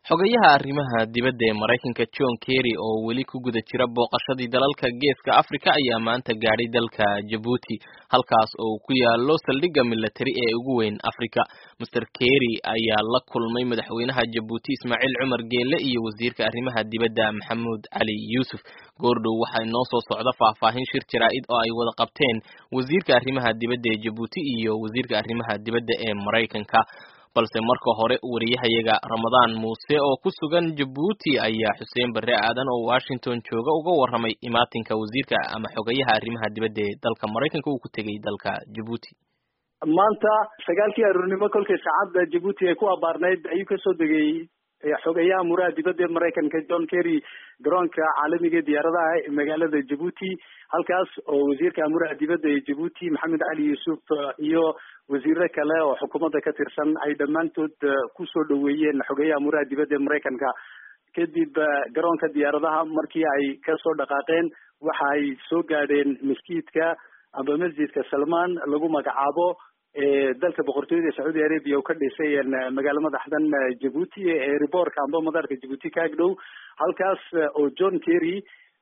xogayaha arrimaha dibadda ee maraykanka john kerry oo weli ku guda jira booqashadii dalalka geeska africa ayaa maanta gaadhay dalka jabuuti halkaas oo ku yaalo saldhigga milatari ee ugu weyn africa master kerry ayaa la kulmay madaxweynaha jabuuti ismaaciil cumar geelle iyo wasiirka arrimaha dibadda maxamuud cali yuusuf goordhow waxaa inoo soo socda faahfaahin shir jaraa-id oo ay wada qabteen wasiirka arrimaha dibadda ee jabuuti iyo wasiirka arrimaha dibadda ee maraykanka balse marka hore wariyahayaga ramadaan muuse oo ku sugan jabuuti ayaa xuseen barre aadan oo washington jooga uga warramay imaatinka wasiirka ama xogayaha arrimaha dibadda ee dalka maraykanka uu ku tegey dalka jabuuti maanta sagaalkii aroornimo kolkay saacadda jabuuti ay ku abaarnayd ayuu kasoo degay xogayaha muraha dibadda ee maraykanka john kerry garoonka caalamiga diyaaradaha ee magaalada jabuuti halkaas oo wasiirka amuraha dibadda ee jabuuti maxamed cali yuusuf iyo wasiiro kale oo xukuumadda ka tirsan ay dhammaantood kusoo dhaweeyeen xogeyaha amuraha dibadda ee maraykanka kadib garoonka diyaaradaha markii ay kasoo dhaqaaqeen waxa ay soo gaadheen maskiidka amba masjidka salmaan lagu magacaabo dalka boqortooyada sacuudi arabia oo ka dhisay magaalo madaxdan jabuuti ee riboorka amba madaarka jabuuti ka agdhow halkaas oo john kerry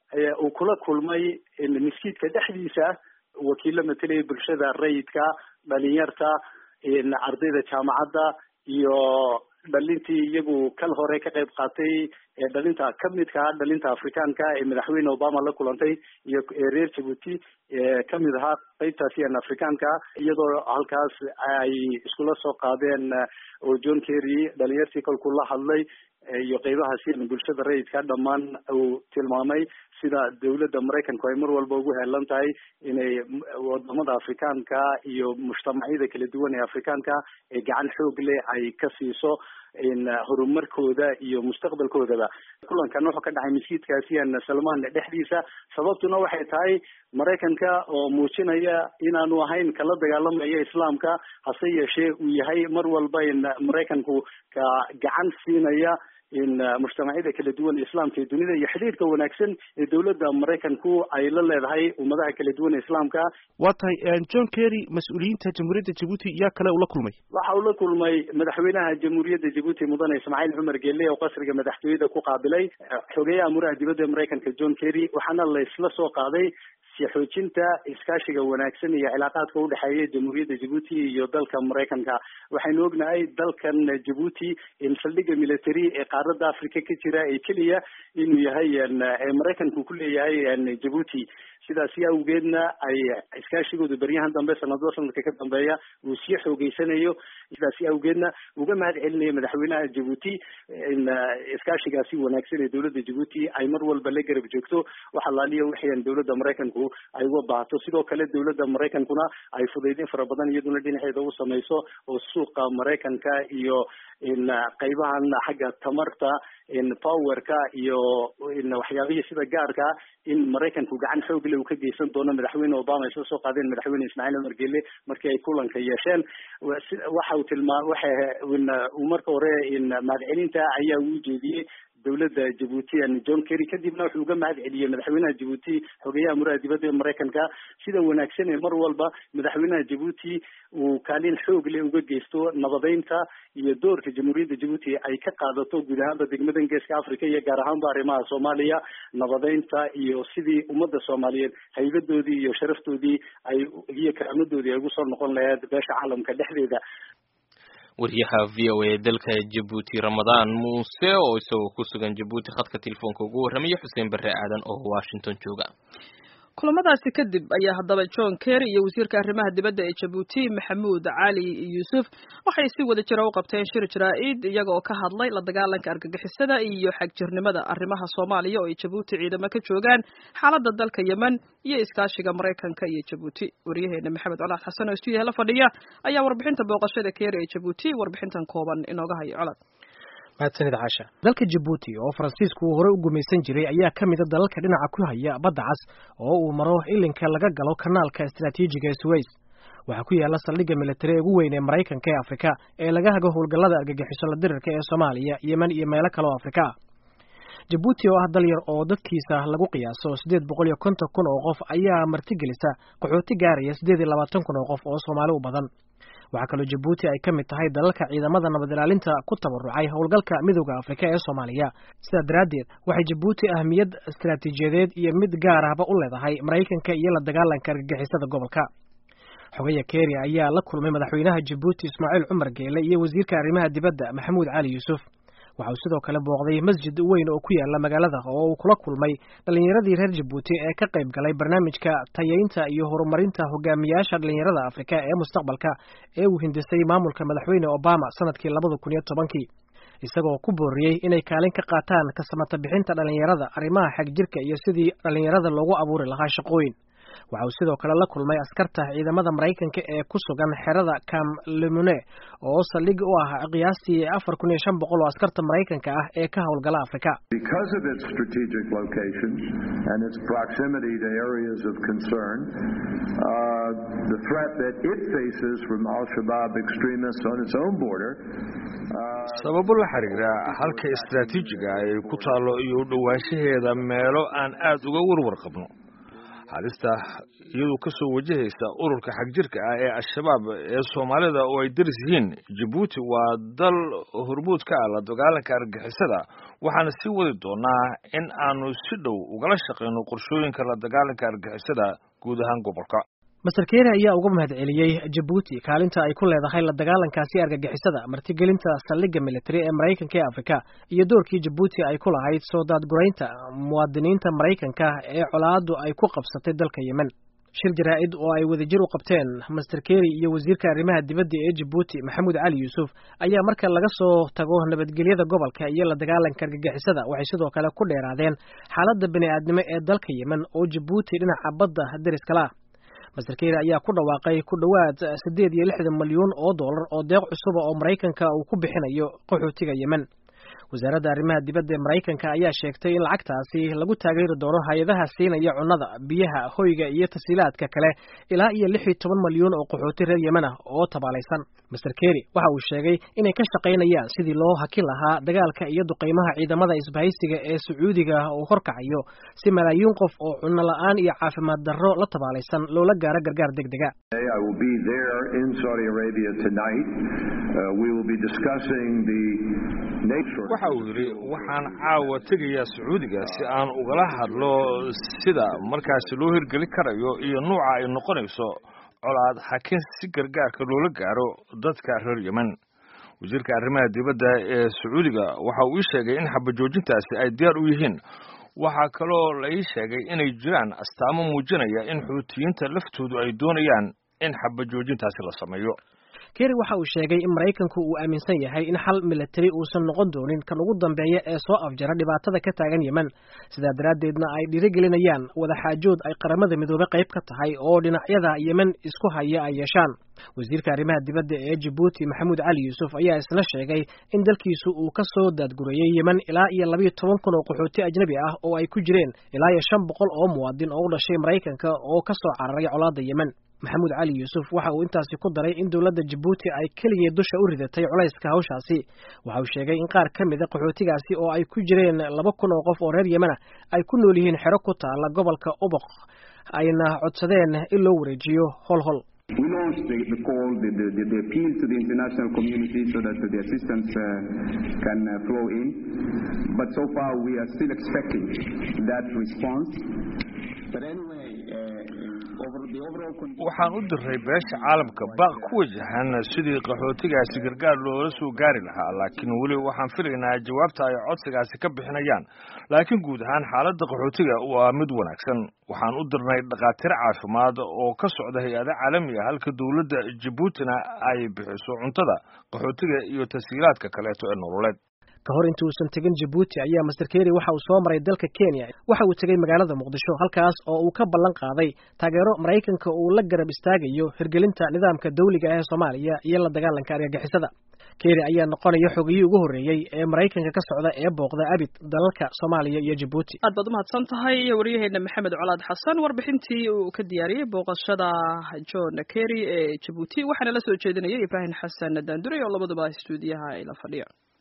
uu kula kulmay maskiidka dhexdiisa wakiilo matelaya bulshada rayidka dhalinyarta ardayda jaamacadda iyo dhalintii iyagu kal hore ka qayb qaatay dhalinta kamidka ah dhalinta afrikaanka ee madaxweyne obama la kulantay iyo reer jabuuti kamid ahaa qeybtaasi an afrikaanka iyadoo halkaas ay iskula soo qaadeen oo john kerry dhalinyartii kolkuu la hadlay iyo qeybahaasi bulshada rayidka dhammaan uu tilmaamay sida dawladda maraykanku ay mar walba ugu heelan tahay inay wadamada afrikaanka iyo mujtamacyada kala duwan ee afrikaanka ee gacan xoog leh ay ka siiso horumarkooda iyo mustaqbalkoodaba kulankan wuxuu ka dhacay maskiidkaasi an salmaan dhexdiisa sababtuna waxay tahay maraykanka oo muujinaya inaanu ahayn kala dagaalamaya islaamka hase yeeshee uu yahay mar walba in maraykanku ka gacan siinaya in mujtamacyada kala duwan islaamka ee dunida iyo xidhiirka wanaagsan ee dawladda maraykanku ay la leedahay ummadaha kala duwan ee islaamka waa tahay john kerry mas-uuliyiinta jamhuuriyadda jabuuti yaa kale ula kulmay waxa uu la kulmay madaxweynaha jamhuuriyadda jabuuti mudane ismaaciil cumar geelle oo qasriga madaxtooyada ku qaabilay xogeyaha amuraha dibadda ee maraykanka john kerry waxaana la isla soo qaaday xoojinta iskaashiga wanaagsan iyo cilaaqaadka udhexeeya jamhuuriyadda jabuuti iyo dalka maraykanka waxaynu ognahay dalkan jabuuti in saldhigga military ee qaaradda africa ka jira ee keliya inuu yahay maraykanku ku leeyahay jabuuti sidaasi awgeedna ay iskaashigooda beryahan dambe sanadba sanadka ka dambeeya uu sii xoogeysanayo sidaasi awgeedna uga mahad celinaya madaxweynaha jabuuti in iskaashigaasi wanaagsan ee dawladda jabuuti ay mar walba la garab joogto waxa laaliya waxayan dawladda maraykanku ay uga baahato sidoo kale dawladda maraykankuna ay fudaydin fara badan iyaduna dhinaceeda u samayso oo suuqa maraykanka iyo in qaybahan xagga tamarta in powerka iyo in waxyaabihii sida gaarka in maraykanku gacan xoog le uu ka geysan doono madaxweyne obama ay soo soo qaadeen madaxweyne ismaaciil cumar geelle markii ay kulanka yeesheen waxa uu tilmaa waxa uu marka hore in mahadcelinta ayaa uu jeediyey dawladda jabuuti john kerry kadibna wuxuu uga mahad celiyey madaxweynaha jabuuti xogeyaha muraha dibadda ee maraykanka sida wanaagsan ee mar walba madaxweynaha jabuuti uu kaalin xoog leh uga geysto nabadeynta iyo doorka jamhuuriyadda jabuuti ay ka qaadato guud ahaanba degmadan geeska africa iyo gaar ahaanba arrimaha soomaaliya nabadeynta iyo sidii ummadda soomaaliyeed haybadoodii iyo sharaftoodii ay iyo karaamadoodii ay ugu soo noqon lahayd beesha caalamka dhexdeeda wariyaha v o a dalka jabuuti ramadaan muuse oo isagoo ku sugan jabuuti khadka telefoonka ugu warramaya xuseen barre aadan oo washington jooga kulamadaasi kadib ayaa haddaba john kerry iyo wasiirka arrimaha dibadda ee jabuuti maxamuud cali yuusuf waxay si wada jira u qabteen shir jaraa-id iyaga oo ka hadlay la dagaalanka argagixisada iyo xagjirnimada arrimaha soomaaliya oo ay jabuuti ciidamo ka joogaan xaaladda dalka yemen iyo iskaashiga maraykanka iyo jabuuti wariyaheena maxamed colaad xasan oo stuudiyaha la fadhiya ayaa warbixinta booqashada kerry ee jabuuti warbixintan kooban inooga hayo colad mahadsanid caasha dalka jabuuti oo faransiisku uu horey u gumaysan jiray ayaa ka mida dalalka dhinaca ku haya badda cas oo uu maro ilinka laga galo kanaalka istaraatiijiga ee suweys waxaa ku yaala saldhigga militari ee ugu weyn ee maraykanka ee afrika ee laga hago howlgallada argagixiso la dirirka ee soomaaliya yemen iyo meelo kale oo afrika ah jabuuti oo ah dal yar oo dadkiisa lagu qiyaaso siddeed boqol iyo konton kun oo qof ayaa martigelisa qaxooti gaaraya siddeed iyo labaatan kun oo qof oo soomaali u badan waxaa kaloo jabuuti ay ka mid tahay dalalka ciidamada nabad ilaalinta ku tabarucay howlgalka midooda afrika ee soomaaliya sidaa daraaddeed waxay jabuuti ahmiyad istaraatiijiyadeed iyo mid gaar ahba u leedahay maraykanka iyo la dagaalanka argagixisada gobolka xogaya keri ayaa la kulmay madaxweynaha jabuuti ismaaciil cumar geele iyo wasiirka arrimaha dibadda maxamuud cali yuusuf waxa uu sidoo kale booqday masjid weyn oo ku yaala magaalada oo uu kula kulmay dhallinyaradii reer jabuuti ee ka qayb galay barnaamijka tayeynta iyo horumarinta hogaamiyaasha dhallinyarada afrika ee mustaqbalka ee uu hindisay maamulka madaxweyne obama sanadkii labada kun iyo tobankii isagoo ku booriyey inay kaalin ka qaataan kasamata bixinta dhallinyarada arrimaha xagjirka iyo sidii dhallinyarada loogu abuuri lahaa shaqooyin waxa uu sidoo kale la kulmay askarta ciidamada maraykanka ee ku sugan xerada cam lemune oo saldhig u ah qiyaastii afar kun iyo shan boqol oo askarta maraykanka ah ee ka howlgala afrika Because of its strategic location and its proximity to areas of concern, uh, the threat that it faces from Al-Shabaab extremists on its own border uh, sababo la xiriira halka istaraatiijiga ay ku taallo iyo u dhowaanshaheeda meelo aan aad uga warwar qabno halista iyadoo ka soo wajahaysa ururka xagjirka ah ee al-shabaab ee soomaalida oo ay daris yihiin jabuuti waa dal hormuud ka ah la dagaalanka argagixisada waxaana sii wadi doonaa in aanu si dhow ugala shaqayno qorshooyinka la dagaalanka argagixisada guud ahaan gobolka master keri ayaa uga mahad celiyey jabuuti kaalinta ay ku leedahay la dagaalankaasi argagixisada martigelinta saldhigga militari ee maraykanka ee afrika iyo doorkii jabuuti ay ku lahayd soo daadguraynta muwaadiniinta maraykanka ee colaadu ay ku qabsatay dalka yemen shir jaraa'id oo ay wadajir u qabteen master keri iyo wasiirka arrimaha dibadda ee jabuuti maxamuud cali yuusuf ayaa marka laga soo tago nabadgelyada gobolka iyo la dagaalanka argagixisada waxay sidoo kale ku dheeraadeen xaaladda bini'aadnimo ee dalka yemen oo jabuuti dhinaca badda deriskala ah master keri ayaa ku dhawaaqay ku dhowaad siddeed iyo lixdan milyuun oo dollar oo deeq cusuba oo maraykanka uu ku bixinayo qaxootiga yemen wasaaradda arrimaha dibadda ee maraykanka ayaa sheegtay in lacagtaasi lagu taageeri doono hay-adaha siinaya cunnada biyaha hoyga iyo tasiilaadka kale ilaa iyo lix iyo toban milyuun oo qaxooti reer yemen ah oo tabaalaysan master keri waxa uu sheegay inay ka shaqaynayaan sidii loo hakin lahaa dagaalka iyo duqaymaha ciidamada isbahaysiga ee sacuudiga uu horkacayo si malaayiin qof oo cunno la-aan iyo caafimaad darro la tabaalaysan loola gaaro gargaar deg dega I will be there in Saudi Arabia tonight. Uh, we will be discussing the nature. waxa uu yidhi waxaan caawa tegayaa sacuudiga si aan ugala hadlo sida markaasi loo hirgeli karayo iyo nuuca ay noqonayso colaad hakin si gargaarka loola gaaro dadka reer yemen wasiirka arrimaha dibadda ee sacuudiga waxa uu ii sheegay in xabajoojintaasi ay diyaar u yihiin waxaa kaloo la ii sheegay inay jiraan astaamo muujinaya in xuutiyiinta laftoodu ay doonayaan in xabajoojintaasi la sameeyo keri waxa uu sheegay in maraykanku uu aaminsan yahay in xal militari uusan noqon doonin kan ugu dambeeya ee soo afjara dhibaatada ka taagan yemen sidaa daraaddeedna ay dhiirigelinayaan wadaxaajood ay qaramada midoobe qayb ka tahay oo dhinacyada yemen isku haya ay yeeshaan wasiirka arrimaha dibadda ee jabuuti maxamuud cali yuusuf ayaa isna sheegay in dalkiisu uu ka soo daadgureeyey yemen ilaa iyo labayo toban kun oo qaxooti ajnabi ah oo ay ku jireen ilaa iyo shan boqol oo muwaadin oo u dhashay maraykanka oo ka soo cararay colaadda yemen maxamuud cali yuusuf waxa uu intaasi ku daray in dowladda jabuuti ay keligeed dusha u ridatay culayska hawshaasi waxa uu sheegay in qaar ka mida qaxootigaasi oo ay ku jireen laba kun oo qof oo reer yemen ah ay ku nool yihiin xero ku taala gobolka uboq ayna codsadeen in loo wareejiyo hol hol We launched the, the call, the, the, the, the appeal to the international community so that the assistance uh, can uh, flow in. But so far, we are still expecting that response. But anyway, uh, over the overall condition. waxaan u diray beesha caalamka baaq ku wajahan sidii qaxootigaasi gargaar loola soo gaari lahaa laakiin weli waxaan filaynaa jawaabta ay codsigaasi ka bixinayaan laakiin guud ahaan xaaladda qaxootiga waa mid wanaagsan waxaan u dirnay dhakhaatiir caafimaad oo ka socda hay-ada caalamiga halka dowladda jabuutina ay bixiso cuntada qaxootiga iyo tashiilaadka kaleeto ee nololeed ka hor inta uusan tegin jabuuti ayaa master keri waxa uu soo maray dalka kenya waxa uu tegey magaalada muqdisho halkaas oo uu ka ballan qaaday taageero maraykanka uu la garab istaagayo hirgelinta nidaamka dawliga ah ee soomaaliya iyo la dagaalanka argagixisada keri ayaa noqonaya xogiyii ugu horreeyey ee maraykanka ka socda ee booqda abid dalalka soomaaliya iyo jabuuti aad baad umahadsan tahay waryaheena maxamed colaad xasan warbixintii uu ka diyaariyey booqashada john kerry ee jabuuti waxaana la soo jeedinayay ibraahim xasan daandure oo labaduba stuudiyaha ay la fadhiyaan